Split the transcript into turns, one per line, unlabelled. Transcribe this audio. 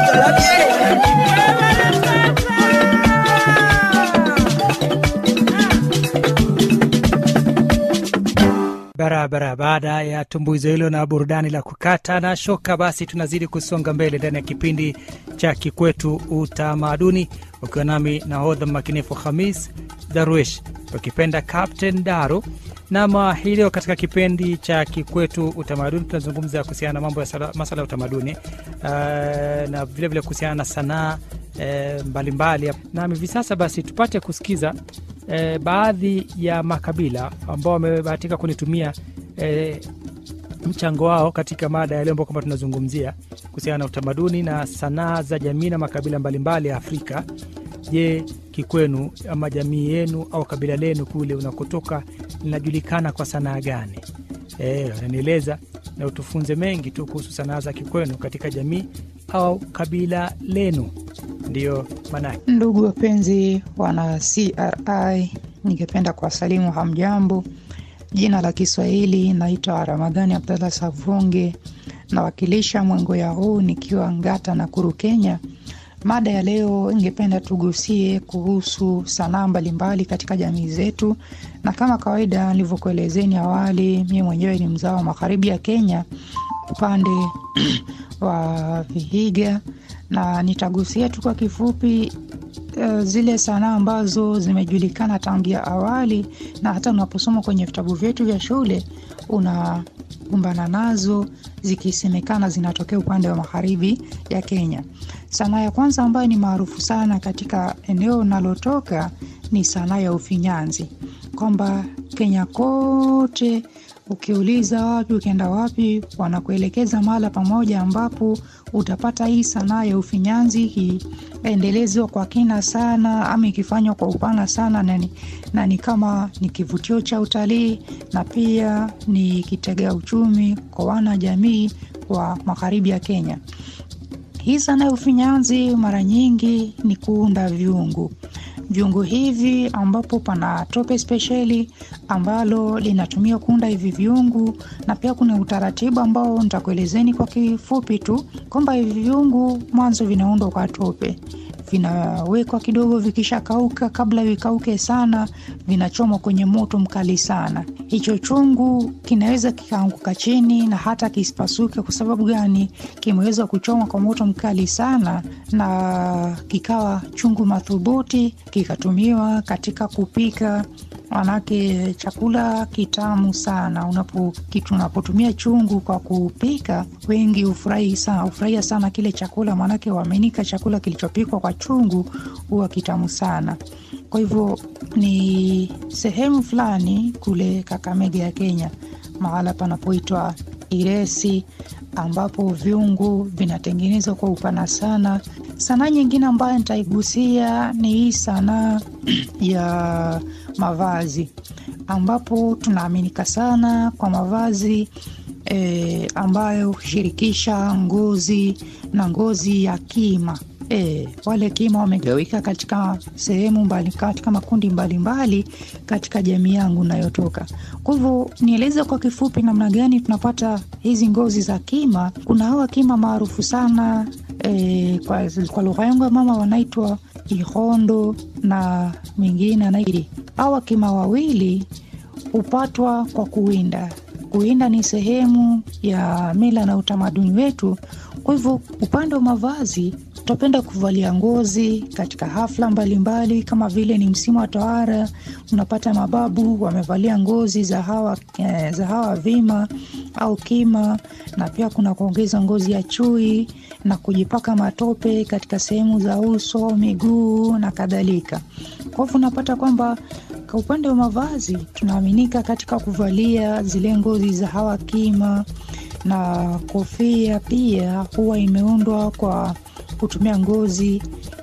Barabara. Baada ya tumbuizo hilo na burudani la kukata na shoka, basi tunazidi kusonga mbele ndani ya kipindi cha Kikwetu Utamaduni, ukiwa nami nahodha makinifu Hamis Darwish, ukipenda Captain Daru. Nama hii leo katika kipindi cha Kikwetu Utamaduni tunazungumza kuhusiana na mambo ya sala- masala ya utamaduni uh, na vilevile kuhusiana na sanaa eh, mbalimbali. Nam hivi sasa basi tupate kusikiza eh, baadhi ya makabila ambao wamebahatika kunitumia eh, mchango wao katika mada ya leo ambao kwamba tunazungumzia kuhusiana na utamaduni na sanaa za jamii na makabila mbalimbali ya Afrika. Je, kikwenu ama jamii yenu au kabila lenu kule unakotoka linajulikana kwa sanaa gani? Eh, wananieleza na utufunze mengi tu kuhusu sanaa za kikwenu katika jamii au kabila lenu. Ndiyo maanake.
Ndugu wapenzi wana CRI, ningependa kuwasalimu hamjambo. Jina la Kiswahili naitwa Ramadhani Abdallah Savunge, nawakilisha Mwengoya huu nikiwa Ngata na Kuru, Kenya. Mada ya leo ingependa tugusie kuhusu sanaa mbalimbali katika jamii zetu, na kama kawaida nilivyokuelezeni awali, mimi mwenyewe ni mzao wa magharibi ya Kenya, upande wa Vihiga, na nitagusia tu kwa kifupi uh, zile sanaa ambazo zimejulikana tangia awali na hata unaposoma kwenye vitabu vyetu vya shule unakumbana nazo zikisemekana zinatokea upande wa magharibi ya Kenya. Sanaa ya kwanza ambayo ni maarufu sana katika eneo unalotoka ni sanaa ya ufinyanzi, kwamba Kenya kote ukiuliza wapi, ukienda wapi, wanakuelekeza mahala pamoja ambapo utapata hii sanaa ya ufinyanzi ikiendelezwa kwa kina sana, ama ikifanywa kwa upana sana, na ni, na ni kama ni kivutio cha utalii na pia ni kitega uchumi kwa wana jamii wa magharibi ya Kenya. Hii sanaa ya ufinyanzi mara nyingi ni kuunda vyungu vyungu hivi ambapo pana tope spesheli ambalo linatumia kuunda hivi vyungu, na pia kuna utaratibu ambao nitakuelezeni kwa kifupi tu kwamba hivi vyungu mwanzo vinaundwa kwa tope, vinawekwa kidogo, vikishakauka, kabla vikauke sana, vinachomwa kwenye moto mkali sana. Hicho chungu kinaweza kikaanguka chini na hata kisipasuke. Kwa sababu gani? Kimeweza kuchomwa kwa moto mkali sana, na kikawa chungu madhubuti, kikatumiwa katika kupika manake chakula kitamu sana. Unapo kitu unapotumia chungu kwa kupika, wengi hufurahi sana, hufurahia sana kile chakula, maanake waaminika chakula kilichopikwa kwa chungu huwa kitamu sana. Kwa hivyo ni sehemu fulani kule Kakamega ya Kenya, mahala panapoitwa Iresi, ambapo viungu vinatengenezwa kwa upana sana. Sanaa nyingine ambayo nitaigusia ni hii sanaa ya mavazi, ambapo tunaaminika sana kwa mavazi e, ambayo hushirikisha ngozi na ngozi ya kima. E, wale kima wamegawika katika sehemu mbali, katika makundi mbalimbali mbali, katika jamii yangu nayotoka. Kwa hivyo nieleze kwa kifupi namna gani tunapata hizi ngozi za kima. Kuna hawa kima maarufu sana e, kwa, kwa lugha yangu ya mama wanaitwa ihondo na mingine anairi. Hawa kima wawili hupatwa kwa kuwinda. Kuwinda ni sehemu ya mila na utamaduni wetu. Kwa hivyo upande wa mavazi tutapenda kuvalia ngozi katika hafla mbalimbali mbali, kama vile ni msimu wa tohara, unapata mababu wamevalia ngozi za hawa, eh, za hawa vima au kima, na pia kuna kuongeza ngozi ya chui na kujipaka matope katika sehemu za uso, miguu na kadhalika. Kwa hivyo unapata kwamba kwa upande wa mavazi tunaaminika katika kuvalia zile ngozi za hawa kima, na kofia pia huwa imeundwa kwa kutumia ngozi